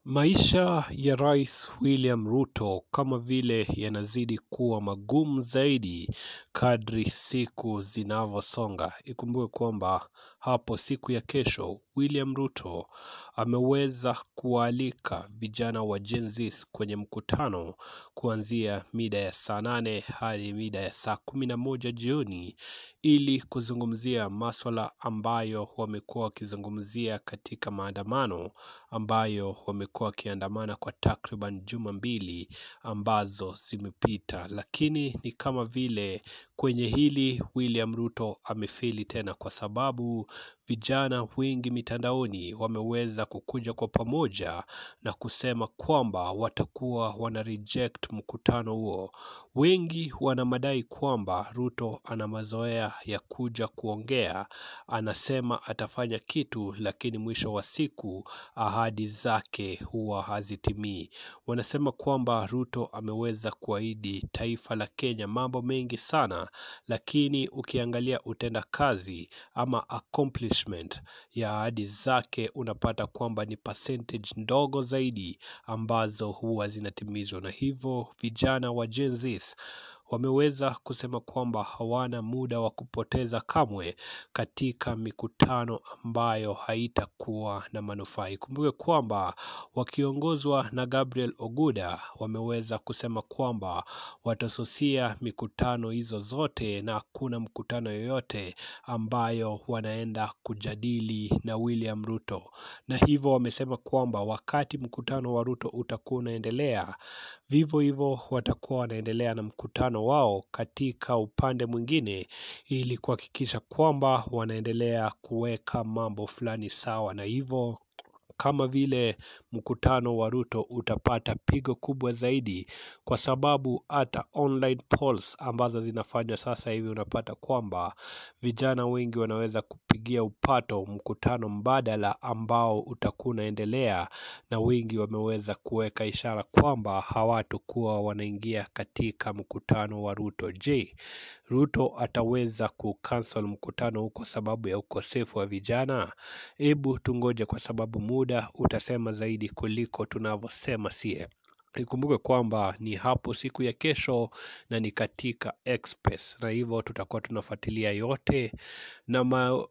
Maisha ya Rais William Ruto kama vile yanazidi kuwa magumu zaidi kadri siku zinavyosonga. Ikumbuke kwamba hapo siku ya kesho William Ruto ameweza kuwaalika vijana wa Gen Z kwenye mkutano kuanzia mida ya saa nane hadi mida ya saa kumi na moja jioni ili kuzungumzia maswala ambayo wamekuwa wakizungumzia katika maandamano ambayo wamekuwa wakiandamana kwa takriban juma mbili ambazo zimepita, lakini ni kama vile kwenye hili William Ruto amefeli tena, kwa sababu vijana wengi mitandaoni wameweza kukuja kwa pamoja na kusema kwamba watakuwa wana reject mkutano huo. Wengi wana madai kwamba Ruto ana mazoea ya kuja kuongea, anasema atafanya kitu, lakini mwisho wa siku ahadi zake huwa hazitimii. Wanasema kwamba Ruto ameweza kuahidi taifa la Kenya mambo mengi sana, lakini ukiangalia utenda kazi ama accomplishment ya ahadi zake unapata kwamba ni percentage ndogo zaidi ambazo huwa zinatimizwa, na hivyo vijana wa Gen Z wameweza kusema kwamba hawana muda wa kupoteza kamwe katika mikutano ambayo haitakuwa na manufaa. Ikumbuke kwamba wakiongozwa na Gabriel Oguda wameweza kusema kwamba watasusia mikutano hizo zote na hakuna mkutano yoyote ambayo wanaenda kujadili na William Ruto, na hivyo wamesema kwamba wakati mkutano wa Ruto utakuwa unaendelea, vivyo hivyo watakuwa wanaendelea na mkutano wao katika upande mwingine, ili kuhakikisha kwamba wanaendelea kuweka mambo fulani sawa, na hivyo kama vile mkutano wa Ruto utapata pigo kubwa zaidi, kwa sababu hata online polls ambazo zinafanywa sasa hivi unapata kwamba vijana wengi wanaweza kupigia upato mkutano mbadala ambao utakuwa unaendelea, na wengi wameweza kuweka ishara kwamba hawatakuwa wanaingia katika mkutano wa Ruto. Je, Ruto ataweza kucancel mkutano huu kwa sababu ya ukosefu wa vijana? Hebu tungoje, kwa sababu muda utasema zaidi kuliko tunavyosema sie. Ikumbuke kwamba ni hapo siku ya kesho na ni katika Express, na hivyo tutakuwa tunafuatilia yote na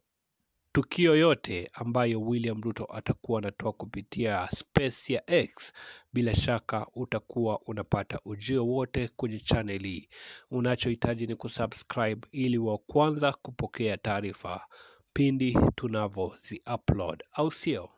matukio yote ambayo William Ruto atakuwa anatoa kupitia space ya X. Bila shaka utakuwa unapata ujio wote kwenye channel hii. Unachohitaji ni kusubscribe ili wa kwanza kupokea taarifa pindi tunavyozi upload, au sio?